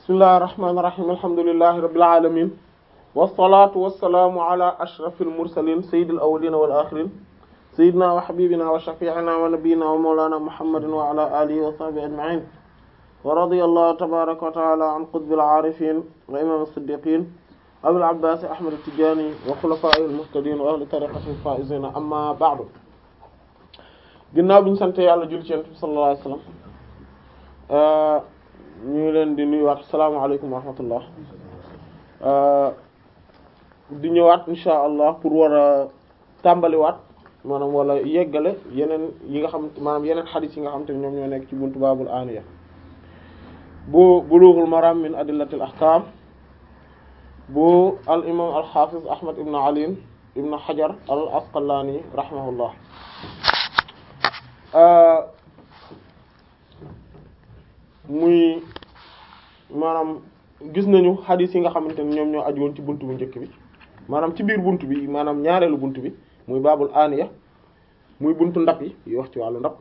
bismillahir rahmanir rahim alhamdulillahi rabbil alamin wassalatu wassalamu ala ashrafil mursalin sayyidil awwalin wal akhirin sayyidina wa habibina wa shafi'ina wa nabiyyina wa mawlana muhammadin wa ala alihi wa sahbihi ajma'in wa radiyallahu tabaraka wa ta'ala an qutbil arifin wa imam as-siddiqin abil abbas ahmad at-tijani wa khulafa'il muhtadin wa ahli tariqatil faizin amma ba'du ginnaaw bi ñu sant yàlla jul ci yonent bi sallallahu alayhi wasallam ñu ngi leen di nuyuwaat asalaamaaleykum wa rahmatullah di ñëwaat insha allah pour war a tàmbaliwaat maanaam wala yeggale yeneen yi nga xam maanaam yeneen xadis yi nga xam te ne ñoom ñoo nekk ci buntu baabul aniya bu bulughul maram min adillatil ahkam bu al imam al hafiz ahmad ibn ali ibn hajar al asqalani rahimahullah muy maanaam gis nañu xadis yi nga xamante ne ñoom ñoo aju woon ci bunt bu njëkk bi maanaam ci biir bunt bi maanaam ñaareelu bunt bi muy baabul aniya muy buntu ndab yi yi wax ci wàllu ndab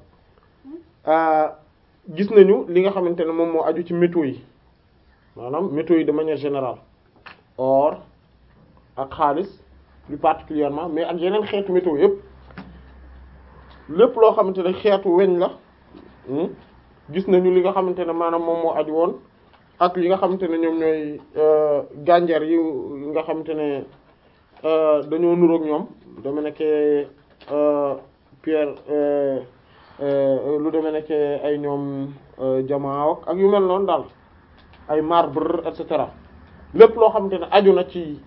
gis nañu li nga xamante ne moom moo aju ci métaux yi maanaam métaux yi de manière générale or ak xaalis plus particulièrement mais ak yeneen xeetu métaux yépp lépp loo xamante ne xeetu weñ la gis nañu li nga xamante ne maanaam moom moo aju woon ak li nga xamante ne ñoom ñooy gànjar yi nga xamante ne dañoo nuroog ñoom dama nekke pierre lu deme nekke ay ñoom jamaaw ak yu mel noonu daal ay marbre et cetera lépp loo xamante ne aju na ci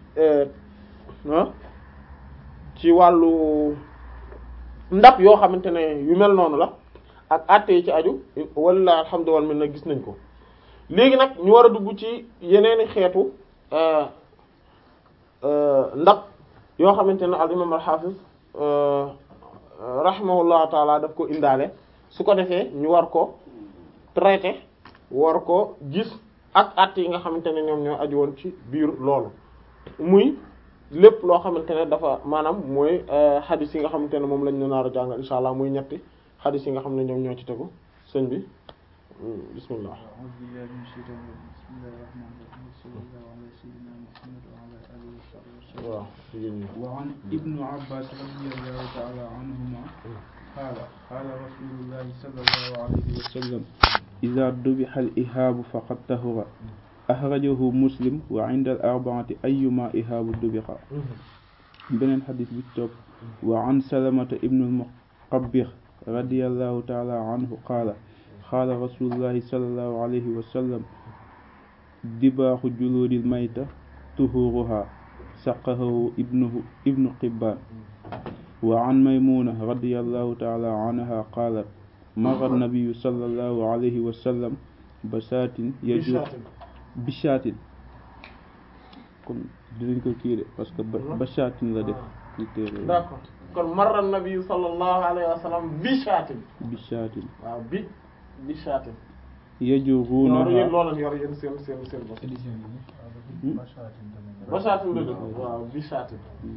ci wàllu ndab yoo xamante ne yu mel noonu la ak àtte yi ci aju walla alhamdu wal minna gis nañ ko léegi nag ñu war a dugg ci yeneeni xeetu ndab yoo xamante ne al imam al hafiz rahimahullahu taala daf ko indaale su ko defee ñu war ko traité war ko gis ak àtte yi nga xamante ne ñoom ñoo aju woon ci biir loolu muy lépp loo xamante ne dafa maanaam mooy xadis yi nga xamante ne moom lañ ñu naar a jàngal insha allah muy ñetti xadis yi nga xam ne ñoom ñoo ci tegu sëñ bi bismillah waaw wa an ibnu abbas radiyallahu ta'ala anhuma qaala qaala rasulullahi sallallahu alayhi wa sallam idha dubiha al-ihaabu faqad tahura axrajahu muslim wa inda al arbaati ayuma ihaabu dubixa beneen xadis bi topp wa an salamata ibnu almuqabbix radiallahu taala anhu qaala qaala rasulullahi salallahu alayhi wa sallam dibaaxu juluudil mayta tuhuruha saqahu ibnu ibnu qibbaan wa an maymuna radiallahu taala anha qaalat mara nabiyu salallahu alayhi wa sallam basaatin yajur bishaatin kon dinañ ko kii de parce que bashaatin la def ci téere d'accord kon marra nabi sallallahu alayhi wa sallam bishaatin bishaatin waaw bi bishaatin yajurunaha yéen loolu yor yéen seen seen seen bopp bashaatin la def waaw bishaatin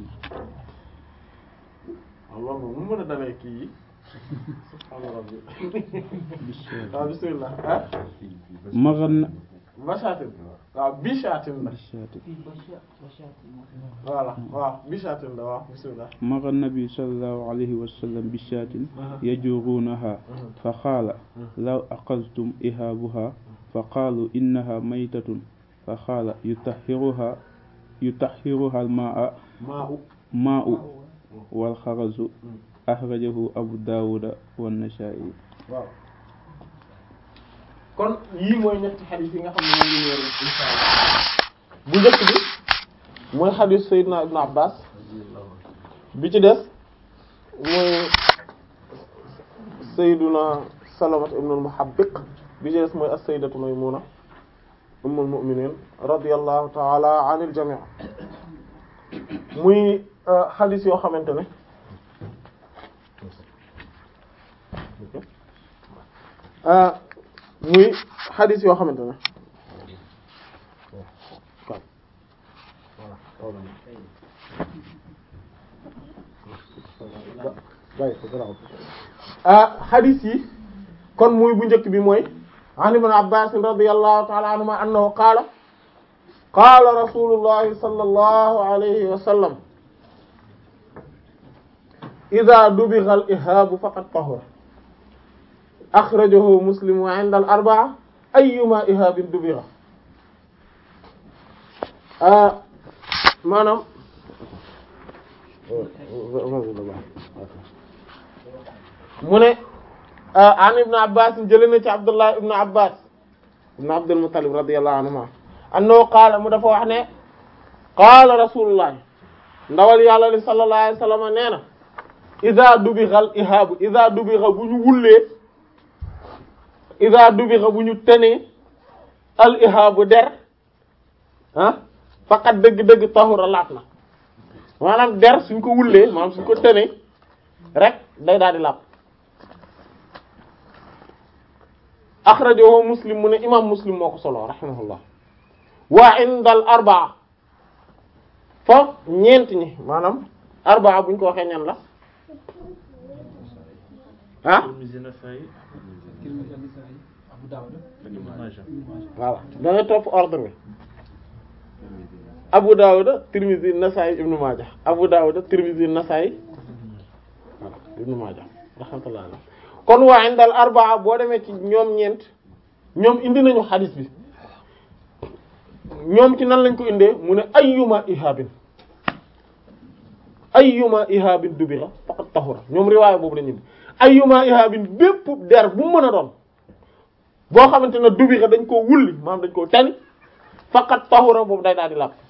waaw loolu moom mu mën a dalee kii yi subhaana rabbi waaw bismillah ah maran bashaatin waaw bishaatin la bishaatin voilà waaw bishaatin la waaw bismillah mara nabi sallallahu alayhi wa sallam bishaatin yajurunaha fa qaala law aqaltum ihaabuha fa qaalu innaha maytatun fa qaala yutahhiruha yutahhiruha almaa maa'u maa'u wal xarazu axrajahu abu daawuda wan nasaa'i waaw kon yii mooy ñetti xadis yi nga xam ne moom lañu war insha allah bu njëkk bi mooy xadis Seydina Ibn Abbas bi ci des mooy Seydina Salamat ibn al-Muhabbiq bi ci des mooy as-Sayyidatu Maymuna ummul mu'minin radiyallahu ta'ala anil jami' muy xadis yoo xamante ne muy xadis yoo xamante ne ah xadis yi kon muy bu njëkk bi mooy an ibn abbas radiyallahu ta'ala anhuma annahu qaala qaala rasulullahi sallallahu alayhi wa sallam idha dubigha al-ihaabu faqad tahura akhrajahu muslim wa 'inda al-arba'a ayyuma ihaabin dubigha maanaam mu ne an ibn abbas jëlee na ci abdullah ibn abbas ibn abdul muttalib radiyallahu anhuma annahu qaala mu dafa wax ne qaala rasulullah ndawal yàlla li sallallahu alayhi wasallam nee na iza dubigha al ihaabu iza dubigha bu ñu wullee iza dubigha bu ñu tenee al ihaabu der ah faqat dëgg-dëgg tahura laat na maanaam der suñ ko wullee maanaam suñ ko tenee rek day daal di laab axrajahu muslim mu ne imam muslim moo ko solo rahimahullah waa indal arbaa fa ñeent ñi maanaam arbaa buñ ko waxee ñan la ah voilà da ngay topp ordre bi Abu Dawud Tirmidhi Nasa'i Ibn Majah Abu Dawud Tirmidhi Nasa'i voilà Ibn Majah rahmatullah kon waa indal arbaa boo demee ci ñoom ñeent ñoom indi nañu xadis bi ñoom ci nan lañ ko indee mu ne ayyuma ihabin ayyuma ihabin dubira faqad tahura ñoom riwaaya boobu lañu indi ayyuma ihabin bépp der bu mën a doon boo xamante ne dubira dañ koo wulli maanaam dañ koo tani faqad tahura boobu day daal di làpp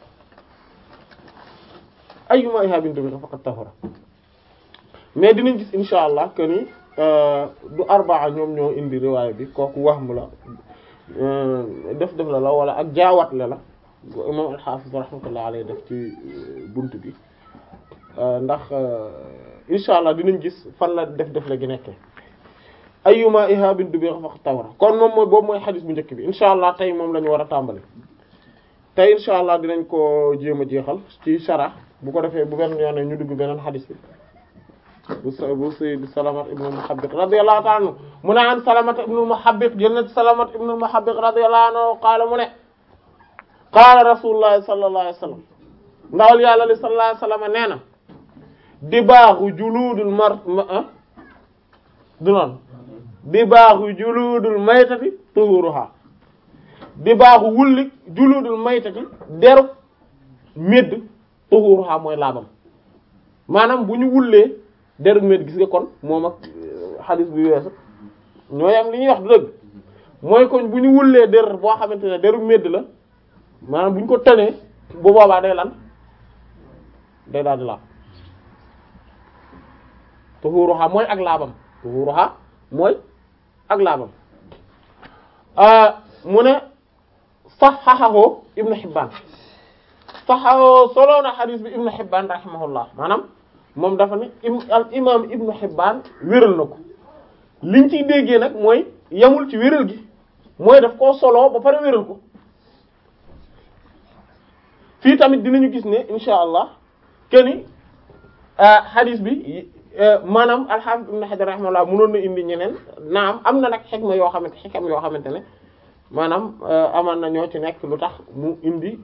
ayyuma ihabin dubira faqad tahura mais dinañ gis insha allah que ni du arbaa ñoom ñoo indi riwaaya bi kooku wahmu la def def la la wala ak jaawatle la imam al-Hafiz rahmatullah alayhi def ci bunt bi ndax insha allah dinañ gis fan la def def la gi nekkee ayyuma ihabin dubira faqad tahura kon moom mooy boobu mooy xadis bu njëkk bi insha allah tey moom la ñu war a tàmbali tey insha allah dinañ ko jéem a jeexal ci shara bu ko defee bu benn yoon ñu dugg beneen xadis bi bu bu sayyid Salamat ibn al-Muhabbiq radiyallahu ta'ala anhu mu ne an Salamat ibn al-Muhabbiq jël na Salamat ibn al-Muhabbiq radiyallahu anhu qaala mu ne qaala rasulullah sallallahu alayhi wasallam ndawal yàlla li sallallahu alayhi wasallam nee na dibaaxu juluudul mar du noonu dibaaxu juluudul maytati tuhuruha dibaaxu wulli juluudul maytati deru médd tuhuruha mooy laabam maanaam bu ñu wullee deru médd gis nga kon moom ak xadis bi weesu ñooy am li ñuy wax du dëgg mooy kon bu ñu wullee der boo xamante ne deru médd la maanaam bu ñu ko tënee bu boobaa day lan day daal di laab tuhuruha mooy ak laabam tuhuruha mooy ak laabam mu ne saxaxahu ibnu Hibbaan saxaxahu solo na xadis bi ibnu Hibbaan rahimahullah maanaam moom dafa ne al imam ibnu Hibbaan wéral na ko liñ ciy déggee nag mooy yamul ci wéral gi mooy daf koo solo ba pare wéral ko fii tamit dinañu gis ne insha allah keni hadith bi maanaam al-Hafiz ibn Hajar rahimahullah mënoon na indi ñeneen naam am na nag xikma yoo xamante xikam yoo xamante ne maanaam amaan na ñoo ci nekk lu tax mu indi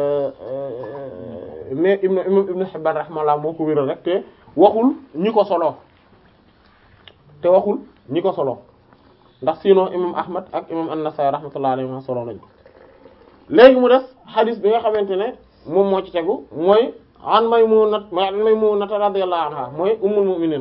mais ibn imam ibn Hibban rahimahullah moo ko wéral rek te waxul ñi ko solo te waxul ñi ko solo ndax sinon imam Ahmad ak imam An-Nasa'i rahmatullah alayhi ma solo nañ léegi mu des hadith bi nga xamante ne moom moo ci tegu mooy an Maymuna an Maymuna radiyallahu anha mooy ummul mu'minin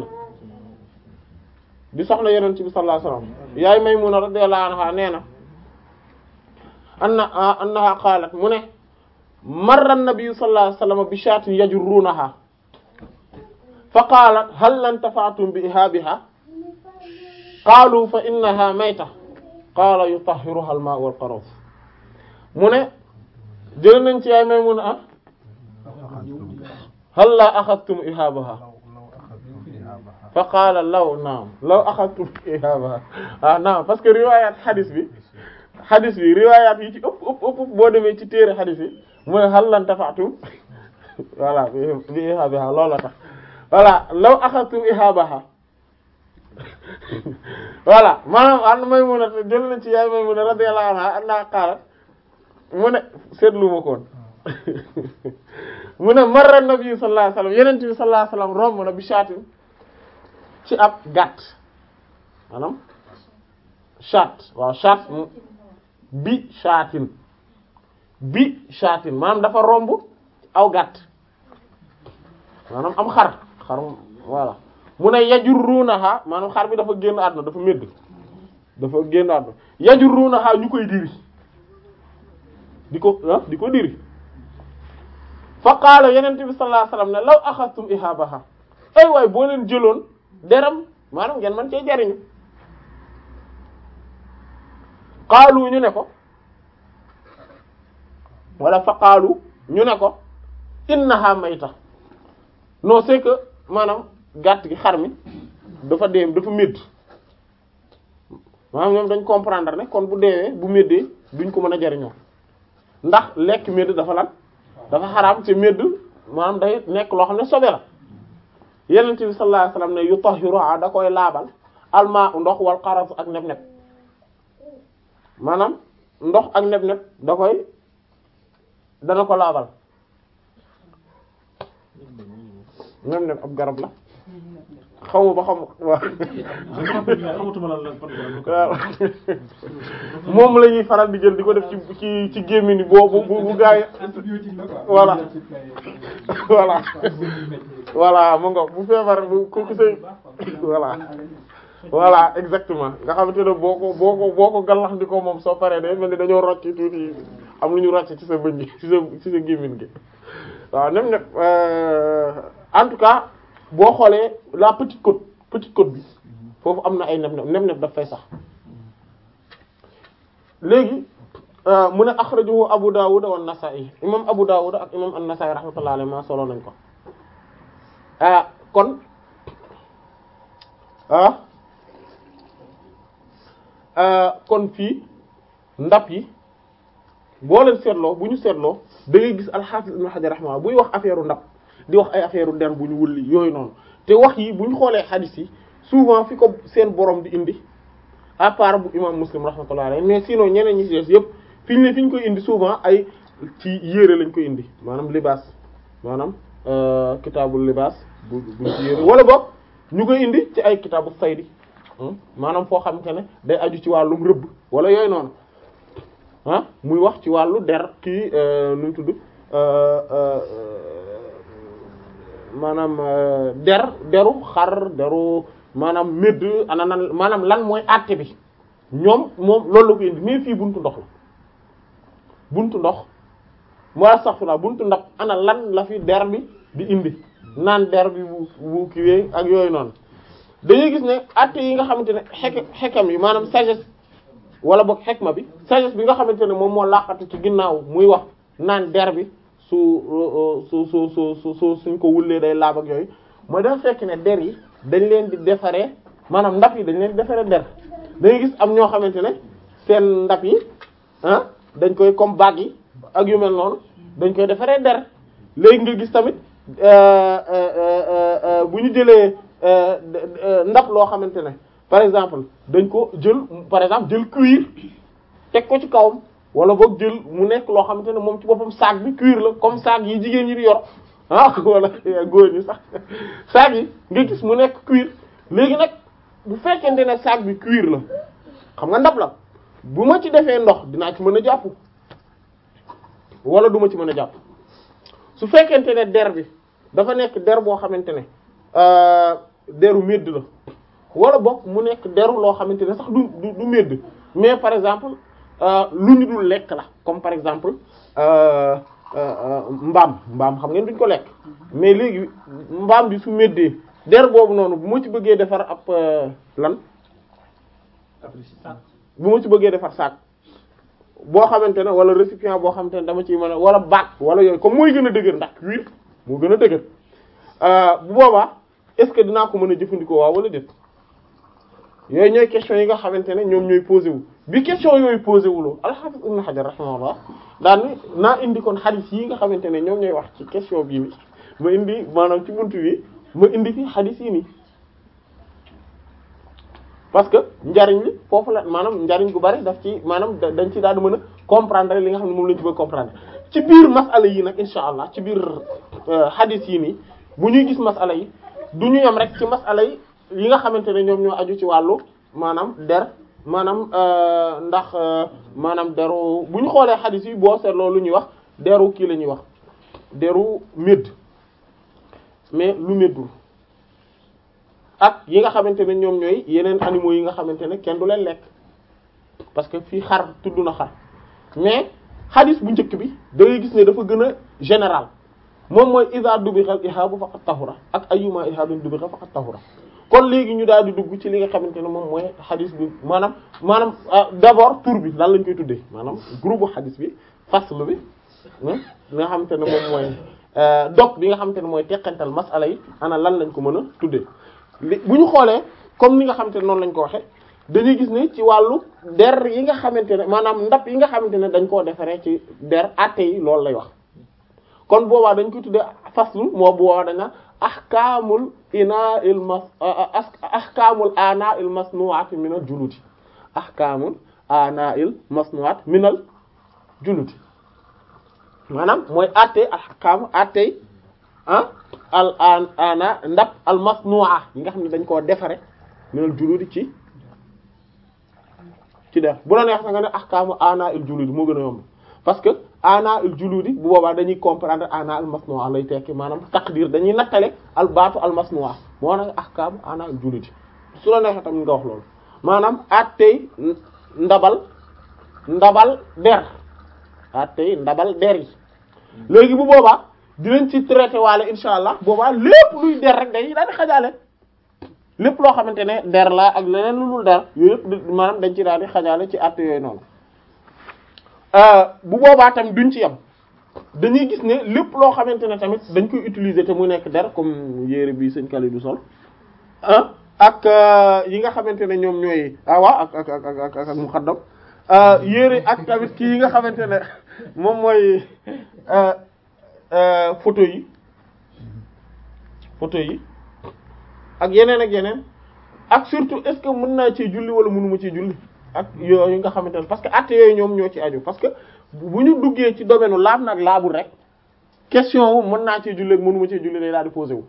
di soxna yonent bi sallallahu alayhi wasallam yaay Maymuna radiyallahu anha nee na anna annaha qaalat mu ne marra an-nabi sallallahu alayhi wasallam bi shaatin yajurrunaha fa qaalat hal intafa'tum bi ihaabiha qaalu fa innaha mayta qaala yutahhiruha al-maa'u wal-qaruuf mu ne jël nañ ci yaay Maymuna ah hal la axadtum ihaabaha fa qaala law naam law axadtum ihaabaha ah naam parce que riwayat hadis bi hadis bi riwayat yi ci ëpp ëpp ëpp boo demee ci téere hadis yi mooy hal lan tafaatum voilà bi ihaabaha loolu tax voilà law axadtum ihaabaha voilà maanaam an Maymuna jël na ci yaay Maymuna radiyallahu anha anna qaalat mu ne seetlu ma koon mu ne marra nabi sallallahu alayhi wasallam yeneen bi sallallahu alayhi wasallam romb na bi shaatin ci ab gàtt maanaam shaat waaw shaat bi shaatin bi shaatin maanaam dafa romb aw gàtt maanaam am xar xar voilà mu ne yajurrunaha maanaam xar bi dafa génn àdduna dafa médd dafa génn àdduna yajurrunaha ñu koy diri di ko ah di ko diri fa qaala yenente bi sallallahu alayhi wasallam ne law axastum ihabaha ay waay boo leen jëloon deram maanaam ngeen man cee jariñu qaalu ñu ne ko wala fa qaalu ñu ne ko innaha mayta non c'est que maanaam gàtt gi xar mi dafa dee dafa médd maanaam ñoom dañ comprendre ne kon bu deewee bu méddee duñ ko mën a jariñoo ndax lekk médd dafa lan dafa xaraam ci médd maanaam day nekk loo xam ne sobe la yenent bi sallallahu alayhi wasallam ne yutahhiru da koy laabal almaa ndox wal qaras ak neb-neb maanaam ndox ak neb-neb da koy dana ko laabal neb-neb ab garab la xaw ma ba xam waaw xamatuma lan la fan waaw moom la ñuy faral di jël di ko def ci ci ci gémmiñ boo bu bu bu gaa yi antibiotique la quoi. Voilà. voilà voilà mu nga bu feebar bu ku ku say voilà voilà exactement nga xamante ne boo ko boo ko boo ko gallax di ko moom soo paree day mel ni dañoo rocc tuuti am lu ñu rocc ci sa bëñ gi ci sa ci sa gémmiñ gi waaw nem ne en tout cas boo xoolee la petite côte petite côte bi foofu am na ay neb neb neb neb daf fay sax léegi mu ne akhrajahu Abu Dawud wa Nasa'i imam Abu Dawud ak imam An-Nasa'i rahmatullahi alayhi ma solo nañ ko ah kon ah kon fii ndab yi boo leen seetloo bu ñu seetloo da ngay gis al-Hafiz Ibn Hajar rahimahullah buy wax affaire ndab di wax ay affaire der bu ñu wulli yooyu noonu te wax yi bu ñu xoolee hadith yi souvent fi ko seen borom di indi à part bu imam Muslim rahmatullahi alayhi mais sinon ñeneen ñi ci des yëpp fi ñu ne fi ñu koy indi souvent ay ci yére lañ koy indi maanaam libaas maanaam kitaabul libaas bu bu ci yére wala boog ñu koy indi ci ay kitaabu saydi maanaam foo xamante ne day aju ci wàllum rëbb wala yooyu noonu ah muy wax ci wàllu der kii nu mu tudd maanaam der deru xar deru maanaam médd ana nan maanaam lan mooy àtte bi ñoom moom loolu la ko indi mais fii buntu ndox la buntu ndox moo astaghfirullah buntu ndab ana lan la fi der bi di indi naan der bi bu bu kiiwee ak yooyu noonu dañuy gis ne àtte yi nga xamante ne xek xekam yi maanaam sagesse wala boog xekma bi sagesse bi nga xamante ne moom moo laqatu ci ginnaaw muy wax naan der bi su su su su su su suñ ko wullee day laab ak yooyu mooy dafa fekk ne der yi dañ leen di defaree maanaam ndab yi dañ leen di defaree der dañuy gis am ñoo xamante ne seen ndab yi ah dañ koy comme bague yi ak yu mel noonu dañ koy defaree der léegi nga gis tamit bu ñu jëlee ndab loo xamante ne par exemple dañ ko jël par exemple jël cuir teg ko ci kawam wala boog jël mu nekk loo xamante ne moom ci boppam sac bi cuir la comme sac yi jigéen ñi di yor ah wala góor ñi sax sac yi nga gis mu nekk cuir léegi nag bu fekkente ne sac bi cuir la xam nga ndab la bu ma ci defee ndox dinaa ci mën a jàpp wala du ma ci mën a jàpp su fekkente ne der bi dafa nekk der boo xamante ne deru medd la wala boog mu nekk deru loo xamante ne sax du du du medd mais par exemple lu ñu dul lekk la comme par exemple mbaam mbaam xam ngeen duñ ko lekk mais léegi mbaam bi su meddee der boobu noonu bu ma ci bëggee defar ab lan bu ma ci bëggee defar sac boo xamante ne wala récipient boo xamante ne dama ciy mën a wala bac wala yooyu comme mooy gën a dëgër ndax cuir moo gën a dëgër bu boobaa est-ce que dinaa ko mën a jëfandikoo waaw wala déet yooyu ñooy question yi nga xamante ne ñoom ñooy posé wu bi question yooyu posé wu loo al-Hafiz Ibn Hajar rahimahullah daan ni naa indi kon hadith yi nga xamante ne ñoom ñooy wax ci question bii ni ma indi maanaam ci buntu bi ma indi fi hadith yi nii parce que njariñ li foofu la maanaam njariñ gu bari daf ci maanaam dañ ci daal di mën a comprendre li nga xam ne moom lañ ci bëgg comprendre ci biir masala yi nag insha allah ci biir hadith yi nii bu ñuy gis masala yi du ñu yem rek ci masala yi yi nga xamante ne ñoom ñoo aju ci wàllu maanaam der maanaam ndax maanaam deru bu ñu xoolee hadith yi boo seetloo lu ñuy wax deru kii la ñuy wax deru médd mais lu méddul ak yi nga xamante ne ñoom ñooy yeneen animaux yi nga xamante ne kenn du leen lekk parce que fii xar tudd na xar mais hadith bu njëkk bi da ngay gis ne dafa gën a général moom mooy iza dubixa ihaabu faqat tahura ak ayyuma ihaabin dubixa faqat tahura kon léegi ñu daal di dugg ci li nga xamante ne moom mooy hadith bi maanaam maanaam d'abord tour bi lan lañ koy tuddee maanaam groupe hadith bi fasl bi li nga xamante ne moom mooy dog bi nga xamante ne mooy teqantal masala yi ana lan lañ ko mën a tuddee li bu ñu xoolee comme ni nga xamante ne noonu lañ ko waxe dañuy gis ne ci wàllu der yi nga xamante ne maanaam ndab yi nga xamante ne dañ koo defaree ci der atte yi loolu lay wax kon boobaa dañ koy tuddee faslu moo boobaa dañ naan ahkaamul ina il mas ahkaamul ana il masnu'at min al juluti ahkaamul ana il masnu'at min al juluti maanaam mooy atte ahkaam atte ah al an ana ndab al masnu'a yi nga xam ne dañ koo defare min al juludi ci ci def bu la neex na nga ne ahkaamu ana il juludi moo gën a yomb parce que ana il juludi bu boobaa dañuy comprendre ana al masnu'a lay tekki maanaam taqdir dañuy nattale al baatu al masnu'a moo nag ahkaamu ana il juludi su la neexee tamit nga wax loolu maanaam attey ndabal ndabal der attey ndabal der yi léegi bu boobaa dinañ ci traité waale insha allah boobaa lépp luy der rek dañuy daal di xajaale lépp loo xamante ne der la ak leneen lu dul der yooyu yëpp maanaam dañ ci daal di xajaale ci att yooyu noonu bu boobaa tamit duñ ci yem dañuy gis ne lépp loo xamante ne tamit dañ koy utiliser te mu nekk der comme yére bi sëñ Kali du sol ah ak yi nga xamante ne ñoom ñooy awa ak ak ak ak ak mu xaddam yére ak tamit kii yi nga xamante ne moom mooy photo yi photo yi ak yeneen ak yeneen ak surtout est-ce que mën naa ci julli wala mënuma ci julli ak yooyu nga xamante ne parce que actes yooyu ñoom ñoo ci aju parce que bu ñu duggee ci domaine laab nag laabul rek question wu mën naa ci julli ak mënuma ci julli day daal di posé wu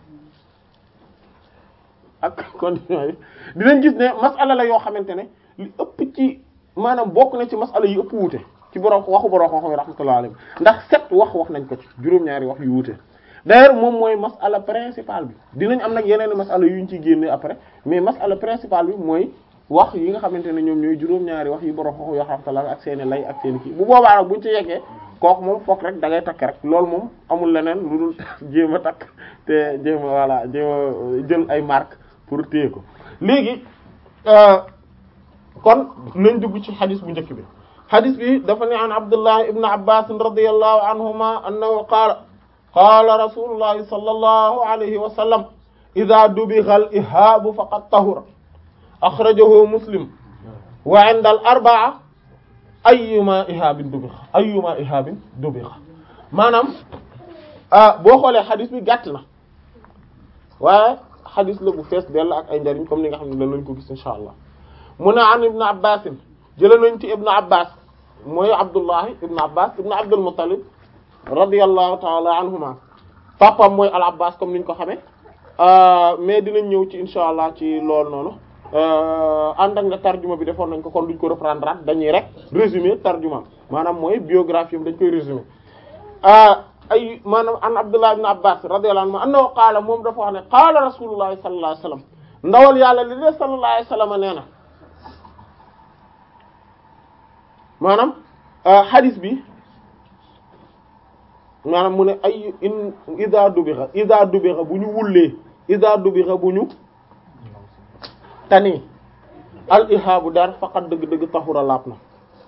ak condition yi dinañ gis ne masala la yoo xamante ne li ëpp ci maanaam bokk na ci masala yi ëpp wuute ci borom waxu borom xam-xam rahmatullahi alayhi ndax sept wax wax nañ ko ci juróom-ñaari wax yu wuute d'ailleurs moom mooy masala principale bi dinañ am nag yeneen masala yu ñu ciy génne après mais masala principale bi mooy wax yi nga xamante ne ñoom ñooy juróom-ñaari wax yi borom xam-xam yoo rahmatullahi ak seeni lay ak seeni kii bu boobaa nag buñ ci yeggee kooku moom fokk rek da ngay takk rek loolu moom amul leneen lu dul jéem a takk te jéem a voilà jéem a jël ay marque pour téye ko léegi kon nañ dugg ci xadis bu njëkk bi xadis bi dafa ne an abdullah ibn abbas radiyallahu anhuma annahu qaala qaala rasulullahi sallallahu alayhi wa sallam idha dubigha al ihaabu faqad tahura akhrajahu muslim wa inda al arba'a ayyuma ihaabin dubigha ayyuma ihaabin dubigha maanaam boo xoolee xadis bi gàtt na waaye xadis la bu fees dell ak ay njariñ comme ni nga xam ne dañ lañ ko gis insha allah mu ne an ibn abbas jëla nañ ci ibn abbas mooy abdullahi ibn abbas ibn abdul muttalib radiyallahu taala anhuma papam mooy al abbas comme niñ ko xamee mais dinañ ñëw ci insha allah ci loolu noonu ànd ak ne tarjuma bi defoon nañ ko kon duñ ko reprendre at dañuy rek résumé tarjuma maanaam mooy biographie am dañ koy résumé ay maanaam an abdullah ibn abbas radiyallahu anhu annahu qaala moom dafa wax ne qaala rasulullahi sallallahu alayhi wasallam ndawal yàlla li de sallallahu alayhi wasallam nee na maanaam hadith bi maanaam mu ne ay in ida dubixa ida dubixa bu ñu wullee ida dubixa bu ñu tani al ihaabu dar faqat dëgg-dëgg taxura laab na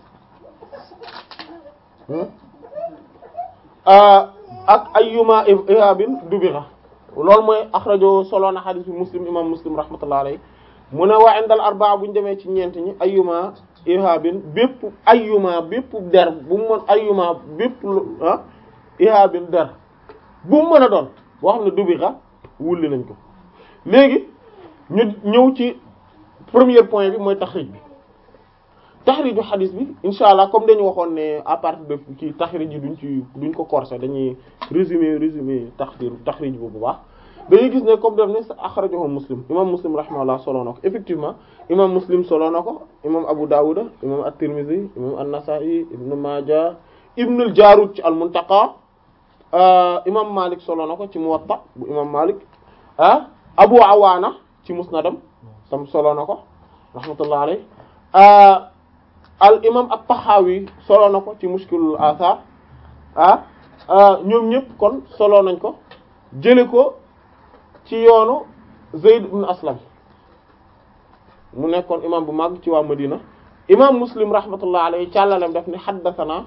ak ayyuma ihaabin dubixa loolu mooy axrajo solo na xadis bi muslim imam muslim rahmatullah alayhi mu ne waa indal arbaa bu ñu demee ci ñeent ñi ayyuma ihaabin bépp ayyuma bépp der bu mu mën ayyuma bépp ah ihaabin der bu mu mën a doon boo xam ne dubixa wulli nañ ko léegi ñu ñëw ci premier point bi mooy taxrij bi taxriju xadis bi insha allah comme dañu waxoon ne à partir de ci taxrij yi duñ ci duñ ko corser dañuy résumer résumer taxrij taxrij bu bu baax dañuy gis ne comme def ne axrajahu muslim imam muslim rahimahullah solo na ko effectivement imam muslim solo na ko imam abu dawud imam at-tirmidhi imam an-nasa'i ibn majah ibn al-jarud ci al-muntaqa imam malik solo na ko ci muwatta bu imam malik ah abu awaana ci musnadam tam solo na ko rahmatullah alayhi al imam at-tahawi solo na ko ci mushkilul athar ah ñoom ñëpp kon solo nañ ko jële ko ci yoonu Zayd ibn Aslam mu nekkoon imam bu mag ci waa Madina imam Muslim rahmatullah alayhi càllalem daf ni haddathana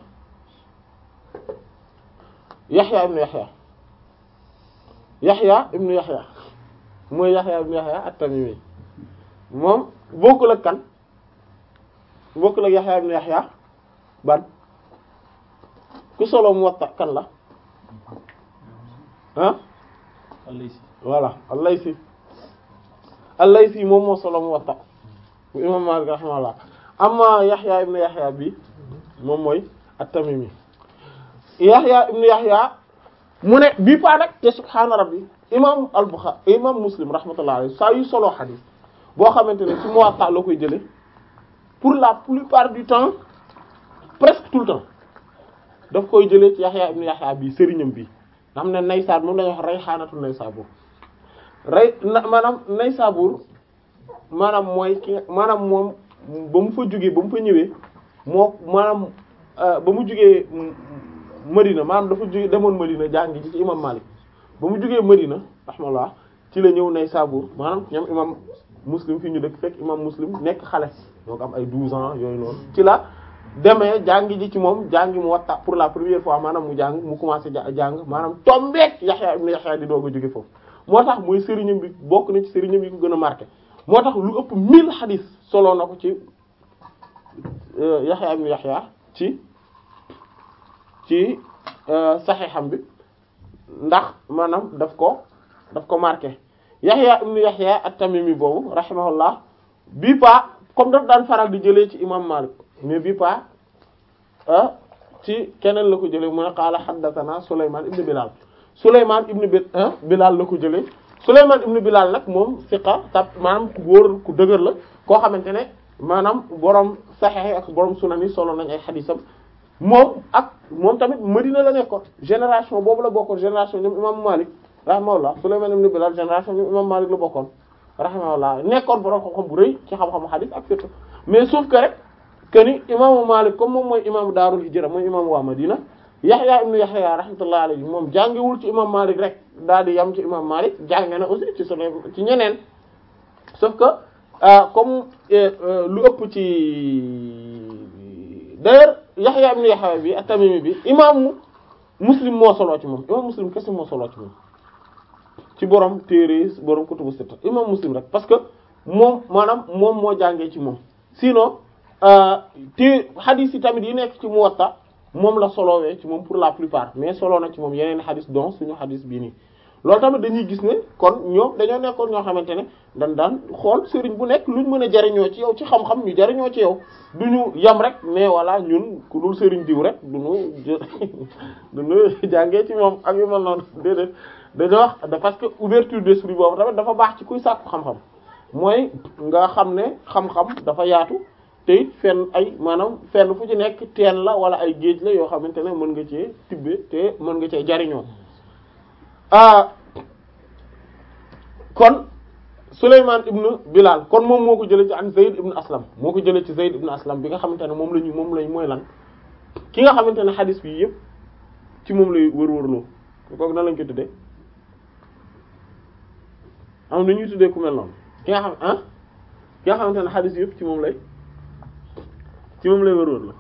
Yahya ibn Yahya Yahya ibn Yahya mooy Yahya ibn Yahya at-Tamimi moom bokkul ak kan bokkul ak Yahya ibn Yahya ban ku solo Muwatta kan la ah Al-Laysi voilà al-Laysi al-Laysi moom moo solo Muwatta bu imam Malik rahimahullah amma Yahya ibn Yahya bi moom mooy at-Tamimi Yahya ibn Yahya mu ne bii paa nag te subhaana rabbi imam al-Bukhari imam Muslim rahmatullah alayhi saa yu solo xadiis boo xamante ne ci Muwatta la koy jële pour la plupart du temps presque tout le temps daf koy jëlee ci Yahya ibn Yahya bi sëriñam bi nga xam ne Naysabur moom lañuy wax rayxaanatu Naysabur ray na maanaam Naysabur maanaam mooy ki maanaam moom ba mu fa jugee ba mu fa ñëwee moo maanaam ba mu jugee Madina maanaam dafa jugee demoon Madina jàngi ci ci imam Malik ba mu jugee Madina rahmallah ci la ñëw Naysabur maanaam ñoom imam Muslim fi ñu dëkk fekk imam Muslim nekk xale donc am ay 12 ans yooyu noonu ci la demee jàngi ji ci moom jàngi mu watta pour la première fois maanaam mu jàng mu commencé jàng maanaam tombeek Yahya ibn Yahya di doog a jóge foofu moo tax muy sëriñam bi bokk na ci sëriñam yi ko gën a marqué moo tax lu ëpp 1000 xadis solo na ko ci Yahya ibn Yahya ci ci saxiixam bi ndax maanaam daf ko daf ko marqué Yahya ibn Yahya at-Tamimi boobu rahimahullah bii pa comme daf daan faral di jëlee ci imam Malik mais bii pa ah ci keneen la ko jëlee mu ne qaala haddathana Sulaymaan ibn Bilal Sulaymaan ibn Bi Bilal la ko jëlee Sulaymaan ibn Bilal nag moom siqa tab maanaam ku wóor ku dëgër la koo xamante ne maanaam borom Sahih ak borom Sunan yi solo nañ ay xadiisam moom ak moom tamit Madina la nekkoon génération boobu la bokkoon génération ñoom imam Malik rahimahullah Sulaymaan ibn Bilal génération ñoom imam Malik la bokkoon rahimahullah nekkoon borom xam-xam bu rëy ci xam-xamu xadiis ak fiqh mais sauf que rek que ni imaamu Malik comme moom mooy imaamu Daarul Hijra mooy imaamu waa Madina Yahya ibn Yahya rahmatullah alayhi moom jàngewul ci imam Malik rek daal di yam ci imam Malik jànge na aussi ci sunu ci ñeneen sauf que comme lu ëpp ci d'ailleurs Yahya ibn Yahya bi at-Tamimi bi imaamu Muslim moo soloo ci moom imam Muslim kese moo soloo ci moom ci borom téere borom kutubu sitta imam Muslim rek parce que moom maanaam moom moo jàngee ci moom sinon te xadis yi tamit yi nekk ci Muwatta moom la solowee ci moom pour la plupart mais solo na ci moom yeneen xadis donc suñu xadis bii nii loolu tamit dañuy gis ne kon ñoom dañoo nekkoon ñoo xamante ne dañ daan xool sëriñ bu nekk luñ mën a jariñoo ci yow ci xam-xam ñu jariñoo ci yow duñu yam rek mais voilà ñun ku dul sëriñ diw rek duñu duñu jàngee ci moom ak yu mel noonu déedéet dañoo wax parce que ouverture d'esprit boobu tamit dafa baax ci kuy sàkku xam-xam mooy nga xam ne xam-xam dafa yaatu te it fenn ay maanaam fenn fu ci nekk teen la wala ay géej la yoo xamante ne mën nga cee tibbe te mën nga cee jariñoo ah kon Souleymane ibn Bilal kon moom moo ko jëlee ci an Zayd ibn Aslam moo ko jëlee ci Zayd ibn Aslam bi nga xamante ne moom la ñu moom lañ mooy lan ki nga xamante ne xadis bi yëpp ci moom lay wër-wërloo kooku nan lañ ko tuddee am na ñuy tuddee ku mel noonu ki nga xam ah ki nga xamante ne xadis yëpp ci moom lay ci moom lay wër-wër la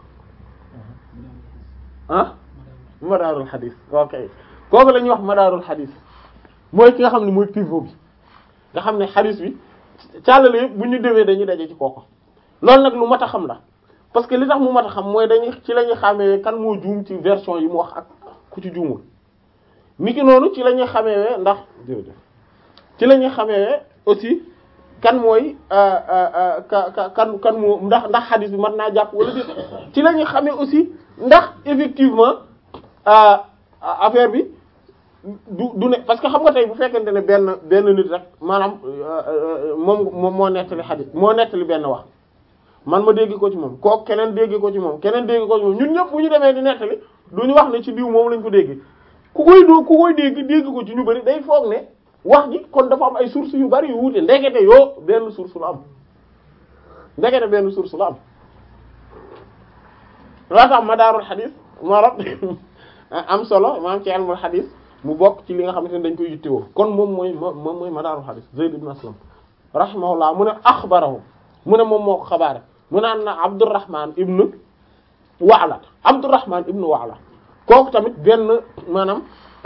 ah madaarul xadis ok kooku la ñuy wax madaarul xadis mooy ki nga xam ne mooy pivot bi nga xam ne xadis bi càllale yëpp bu ñu demee dañuy daje ci kooku loolu nag lu mat a xam la parce que li tax mu mat a xam mooy dañuy ci la ñuy xamee kan moo juum ci version yi mu wax ak ku ci juumul niki noonu ci la ñuy xamee ndax jërëjëf ci la ñuy xamee aussi kan mooy ka ka kan kan moo ndax ndax xadis bi mën naa jàpp wala déet ci la ñuy xamee aussi ndax effectivement affaire bi du du ne parce que xam nga tey bu fekkente ne benn benn nit rek maanaam moom moom moo nettali xadis moo nettali benn wax man ma dégg ko ci moom kooku keneen dégg ko ci moom keneen dégg ko ci moom ñun ñëpp bu ñu demee di nettali du ñu wax ne ci diw moom lañ ko dégg ku koy doo ku koy dégg dégg ko ci ñu bari day foog ne wax ji kon dafa am ay sources yu bari yu wuute ndekete yoo benn source la am ndekete benn source la am loo tax madaarul xadis maanaam am solo maanaam ci ilmul xadis mu bokk ci li nga xamante ne dañ koy yittewoo kon moom mooy moom mooy madaarul xadis Zayd ibn Aslam rahimahullah mu ne axbarahu mu ne moom moo ko xabaare mu naan na Abdurrahman ibn Wa'la Abdurrahman ibn Wa'la kooku tamit benn maanaam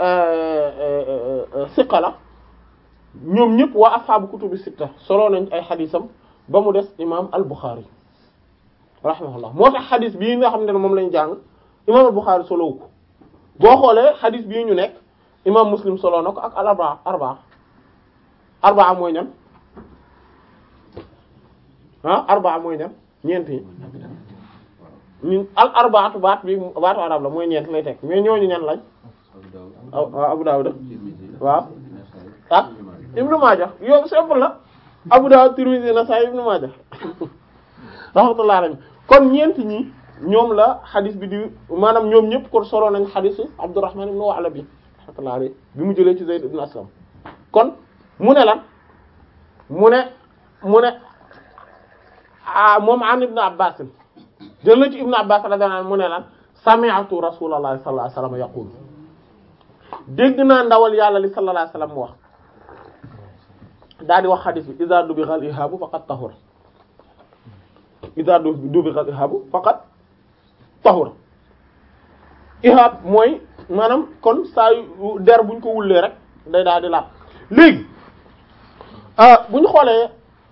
siqa la ñoom ñëpp waa ashaabu kutubi sitta solo nañ ay xadisam ba mu des imam al-Bukhari rahimahullah moo tax xadis bii nga xam ne moom lañ jàng imam al-Bukhari solowu ko boo xoolee xadis bii ñu nekk imam Muslim solo na ko ak al arbaa arbaa arbaa mooy ñan ah arbaa mooy ñan ñeent yi ñun al arbaatu baat bi baatu arab la mooy ñeent lay teg mais ñooñu ñan lañ waaw Abu Dawud waaw ah Ibnu Maaja yow simple la Abu Dawud Tirmidhi Nasa'i Ibnu Maaja rahmatullah alayhi kon ñeent ñi ñoom la xadis bi di maanaam ñoom ñëpp kon solo nañ xadisu Abdurrahman ibn Wa'la bi rahmatullah alayhi bi mu jëlee ci Zayd ibn Aslam kon mu ne lan mu ne mu ne ah moom an Ibn Abbas jël na ci Ibn Abbas radiyallahu anhu mu ne lan sami'tu Rasulullah sallallahu alayhi wasallam yaqul dégg naa ndawal yàlla li sallallahu alayhi wasallam mu wax daal di wax xadis bi iza dubigha al-ihabu faqad tahura iza dubigha al-ihabu faqad tahura ihab mooy maanaam kon saa yu der buñ ko wullee rek day daal di laab léegi bu ñu xoolee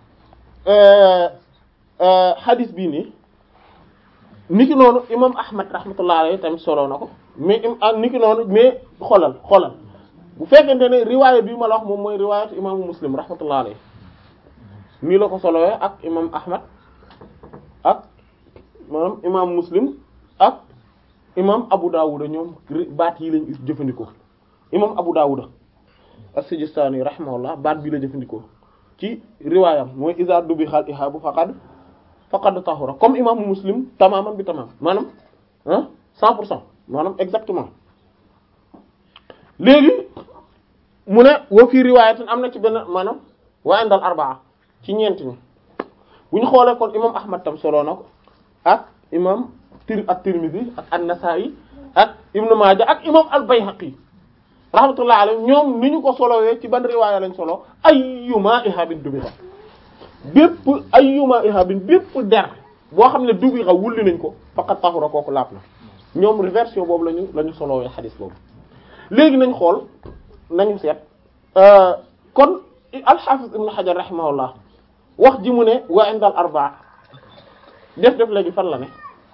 xadis bii nii niki noonu imam Ahmad rahmatullahi alayhi tamit solo na ko mais niki noonu mais xoolal xoolal bu fekkente ne riwaaya bii ma la wax moom mooy riwaayatu imaamu Muslim rahmatullahi alayhi nii la ko solowee ak imam Ahmad ak maanaam imam Muslim ak imam Abu Dawud ñoom baat yi lañ jëfandikoo imam Abu Dawud as-Sijistani rahimahullah baat bii la jëfandikoo ci riwaayam mooy iza dubixal ihaabu faqad faqad tahura comme imaamu Muslim tamaman bi tamam maanaam ah cent pour cent maanaam exactement léegi mu ne wa fii riwaayatin am na ci benn maanaam wa indal arbaa ci ñeent ñi bu ñu xoolee kon imam Ahmad tam solo na ko ak imam tir at-Tirmidhi ak an-Nasa'i ak Ibn Maaja ak imam al-Bayhaqi rahmatullahi alayhi ñoom ni ñu ko solowee ci ban riwaaya lañ solo ayyuma ihabin dubiha bépp ayyuma ihabin bépp der boo xam ne dubiha wulli nañ ko faqat tahura kooku laab na ñoom version boobu lañu la ñu solowee xadis boobu léegi nañ xool nañu seet kon al-Hafiz Ibn Hajar rahimahullah wax ji mu ne wa indal arbaa def def léegi fan la ne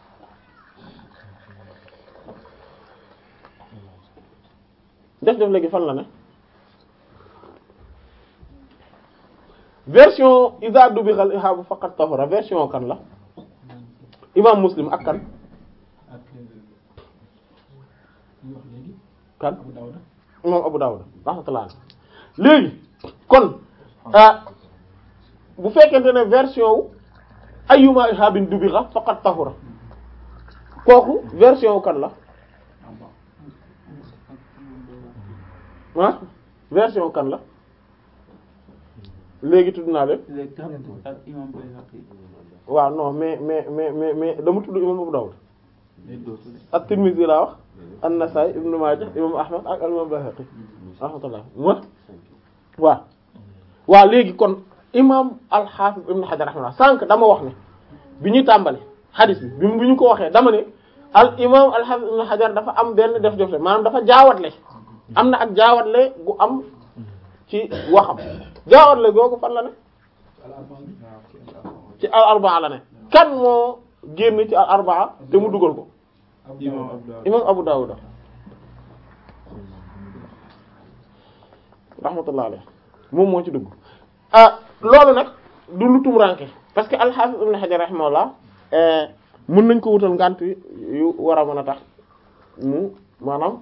def def léegi fan la ne version iza dubixal ihaabu faqat tahura version kan la imam Muslim ak kan ak ñu wax léegi kan Abu Dawud imam Abu Dawud rahmatullah léegi kon bu fekkente ne version wu ayyuma ihabin dubixa faqat tahura kooku version wu kan la ah version kan la léegi tudd naa leen léegi ak imam Bayhaqi waaw non mais mais mais mais mais dama tudd imam Abu Dawud day dootu de ak Tirmidhi laa wax an-Nasa'i Ibn Majah imam Ahmad ak imam Bayhaqi rahmatullah wa waaw waaw léegi kon imam al-Hafiz Ibn Hajar rahmatullah sànq dama wax ne bi ñuy tàmbali hadith bi bi bi ñu ko waxee dama ne al imam al-Hafiz Ibn Hajar dafa am benn def def maanaam dafa jaawatle am na ak jaawatle gu am ci waxam jaawatle googu fan la ne ci al arbaa la ne kan moo génn ci al arbaa te mu dugal ko imam Abu Dawud imam Abu Dawud rahmatullah alayh moom moo ci dugg ah loolu nag du lu tumranke parce que al-Hafiz Ibn Hajar rahimahullah mën nañ ko wutal ngànt yu war a mën a tax mu maanaam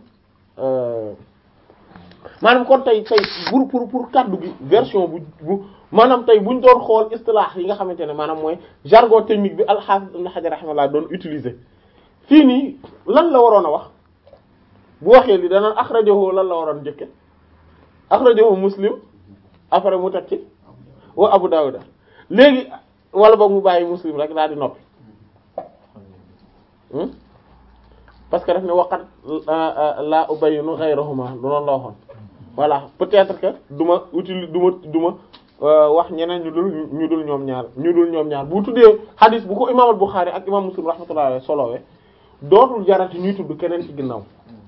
maanaam kon tey tey pour pour pour kaddu gi version bu bu maanaam tey buñ doon xool istilah yi nga xamante ne maanaam mooy jargon technique bi al-Hafiz Ibn Hajar rahimahullah doon utiliser fii nii lan la waroon a wax bu waxee li dana akhrajahu lan la waroon njëkke akhrajahu Muslim après mu teg ci wa Abu Dawud léegi wala boog mu bàyyi Muslim rek daal di noppi parce que daf ne waqat la ubayyinu ghayrahuma du noonu la waxoon voilà peut-être que du ma utili du ma du ma wax ñeneen ñu dul ñu dul ñoom ñaar ñu dul ñoom ñaar bu tuddee hadith bu ko imam al-Bukhari ak imam Muslim rahmatullahi alayhi solowee dootul jarati ñuy tudd keneen ci ginnaaw